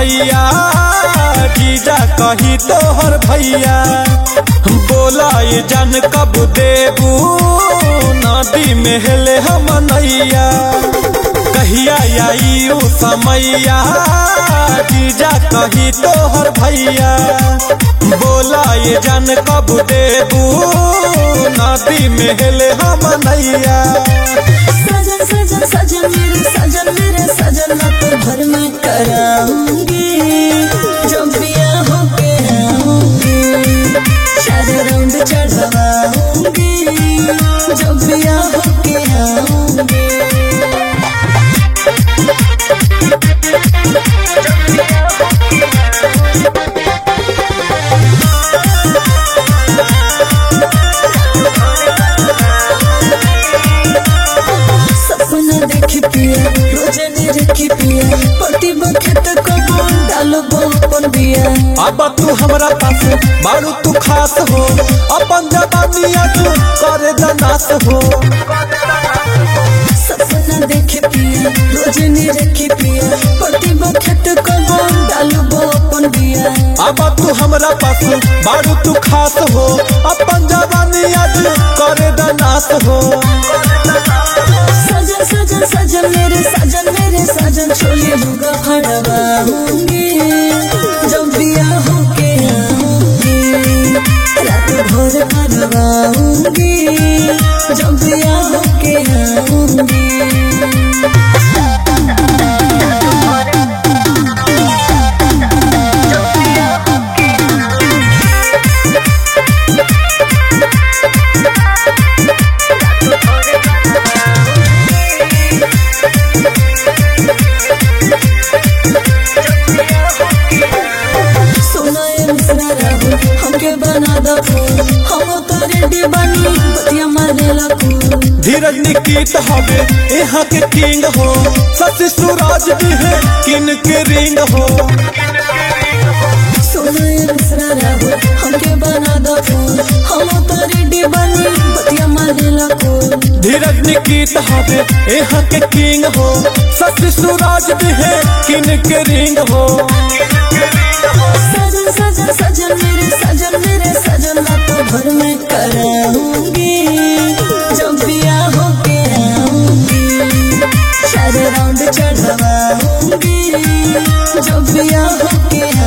समैया जीजा कही तोहर भैया बोला ये जान कब देबू नदी में हेले हम नैया कहिया आई उ समैया जीजा कही तोहर भैया बोला ये जान कब देबू नदी में हेले हम नैया सजन सजन सजन मेरे सजन मेरे सजन मैं तो घर में कराऊंगी जब बिया होके आऊंगी चार राउंड चढ़वाऊंगी जब बिया होके आऊंगी सपना देखी पिया रोजे ने रखी पिया पति बखेत को डालो अपन बिया अब तू हमरा पास बारू तू खास हो अपन जवानिया तू करे दनास हो सपना देखी पिया रोजे ने रखी पिया पति बखेत को डालो अपन बिया अब तू हमरा पास बारू तू खास हो अपन जवानिया तू करे दनास हो सजन सजन सजन मेरे सजन मेरे सजन छोले लुगा फड़वाऊंगी जब बिया होके आऊंगी रात भर करवाऊंगी जब बिया होके आऊंगी सुनाए मिश्रा राहुल हमके बना दो फूल हम तो रेडी बनी बतिया मारे लगू धीरज निकीत हवे यहाँ के किंग हो सच सूरज भी है किन के रिंग हो सुनाए मिश्रा राहुल हमके बना दो फूल हम तो रेडी बनी बतिया मारे लगू धीरज निकीत हवे यहाँ के किंग हो सच सूरज भी है किन के रिंग हो सजन सजन सजन मेरे सजन मेरे सजन रातों भर में कराऊंगी जब बिया होके आऊंगी चार राउंड चढ़वाऊंगी जब बिया होके